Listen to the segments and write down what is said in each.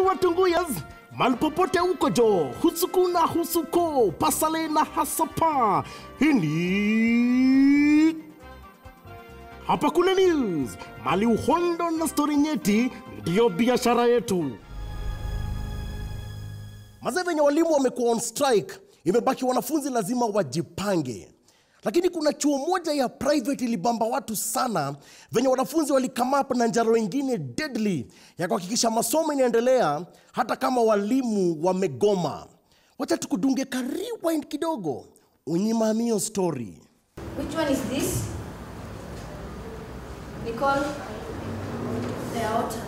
watunguyas mali popote uko jo husuku na husuko pasale na hasapa hini hapa kuna news mali uhondo na stori nyeti ndiyo biashara yetu mazee venye walimu wamekuwa on strike imebaki wanafunzi lazima wajipange lakini kuna chuo moja ya private ilibamba watu sana venye wanafunzi walikamap na njaro ingine deadly ya kuhakikisha masomo inaendelea hata kama walimu wamegoma wacha tukudunge ka rewind kidogo unyimamio story Which one is this? Nicole? The outer.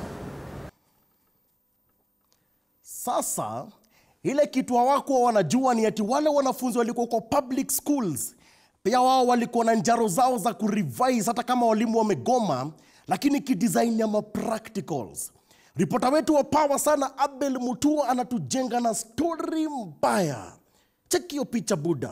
Sasa ile kitu hawakuwa wanajua ni ati wale wanafunzi walikuwa kwa public schools pia wao walikuwa na njaro zao za kurevise hata kama walimu wamegoma, lakini kidesign ya mapracticals. Ripota wetu wa pawa sana Abel Mutua anatujenga na stori mbaya. Cheki hiyo picha buda.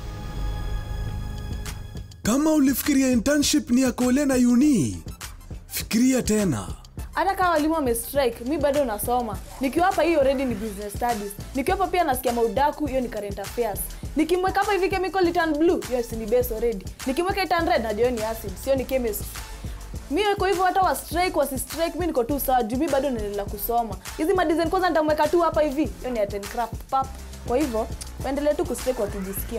Kama ulifikiria internship ni ya Kole na uni, fikiria tena. hata kama walimu wamestrike mi bado nasoma nikiwa hapa hii already ni business studies nikiwa hapa pia nasikia maudaku hiyo ni current affairs nikimweka hapa hivi chemical itan blue hiyo si ni base already nikimweka itan red najua hiyo ni acid sio ni chemistry mi kwa hivyo hata wa strike wasi strike mi niko tu sawa juu mi bado naendelea kusoma hizi madesign kwanza nitamweka tu hapa hivi hiyo ni aten craft pap kwa hivyo waendelee tu kustrike wakijisikia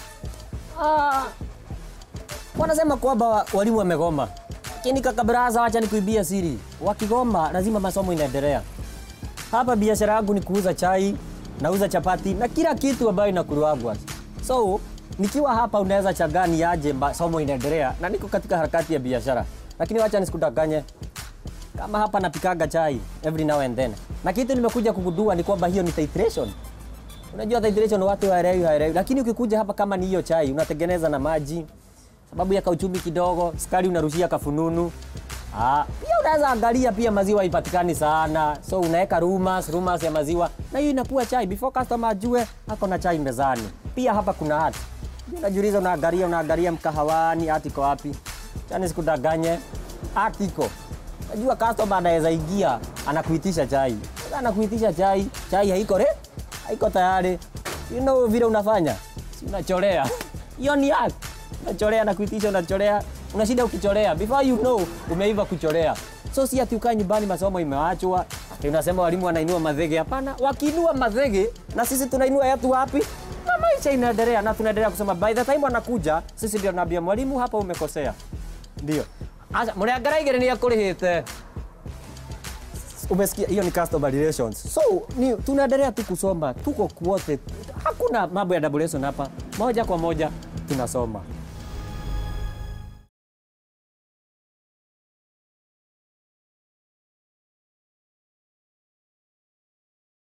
Ah, wanasema kwamba wa- walimu wamegoma, lakini kaka baraza, wacha nikuibia siri, wakigoma lazima masomo inaendelea. Hapa biashara yangu ni kuuza chai, nauza chapati na kila kitu ambayo inakuliwagwa. So nikiwa hapa unaweza chagani aje masomo inaendelea, na niko katika harakati ya biashara, lakini wacha nisikudanganye kama hapa napikaga chai every now and then, na kitu nimekuja kugundua ni kwamba hiyo ni titration. Unajua hydration watu hawaelewi hawaelewi, lakini ukikuja hapa kama ni hiyo chai unatengeneza na maji, sababu ya kauchumi kidogo, sukari unarushia kafununu. Ah, pia unaweza angalia pia maziwa haipatikani sana, so unaweka rumors, rumors ya maziwa na hiyo inakuwa chai before customer ajue ako na chai mezani. Pia hapa kuna hati. Unajiuliza, unaangalia unaangalia mkahawani, hati iko wapi? Chani sikudanganye, hati iko Najua customer anaweza ingia anakuitisha chai. Sasa anakuitisha chai, chai haiko re? Haiko tayari. You know vile unafanya? Si unacholea. Hiyo ni hack. Unacholea na kuitisha unacholea. Unashinda ukichorea before you know umeiva kuchorea. So si ati ukae nyumbani masomo imeachwa. Ati unasema walimu wanainua madhege. Hapana, wakiinua madhege na sisi tunainua yetu wapi? Na maisha inaendelea na tunaendelea kusema by the time wanakuja sisi ndio tunaambia mwalimu hapa umekosea. Ndio. Acha muriangara igere ni akurihite. Umesikia hiyo ni customer relations. So ni tunaendelea tu kusoma, tuko kwote. Hakuna mambo ya double lesson hapa. Moja kwa moja tunasoma.